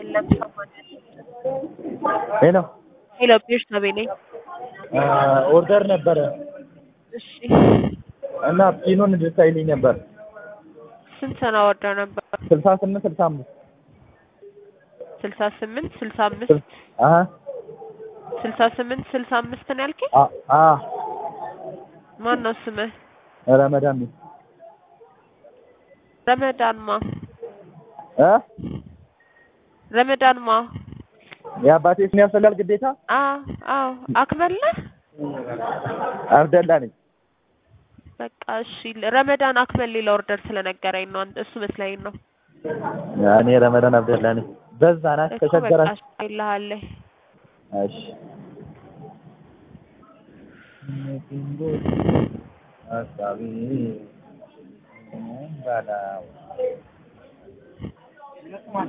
አይደለም ሰማንያ ሄሎ ሄሎ ቤርሳቤ ነኝ። ኦርደር ነበረ እሺ እና ፒኑን እንድታይልኝ ነበር። ስንት ነው ወርደው ነበር? ስልሳ ስምንት ስልሳ አምስት ስልሳ ስምንት ስልሳ አምስት አሀ ስልሳ ስምንት ስልሳ አምስት ነው ያልከኝ? አ አ ማን ነው ስምህ? ረመዳን ነኝ ረመዳንማ እ ረመዳንማ የአባቴ ስም ያስፈልጋል ግዴታ? አዎ አዎ አክመል ነህ? አብደላ ነኝ። በቃ እሺ ረመዳን አክመል ሌላ ኦርደር ስለነገረኝ ነው አንተ እሱ መስለኝ ነው እኔ ረመዳን አብደላ ነኝ። በዛ ናት እኮ በቃ ተቸገራች። እሺ ይልሃለሁ እሺ ሀሳቢ ባላ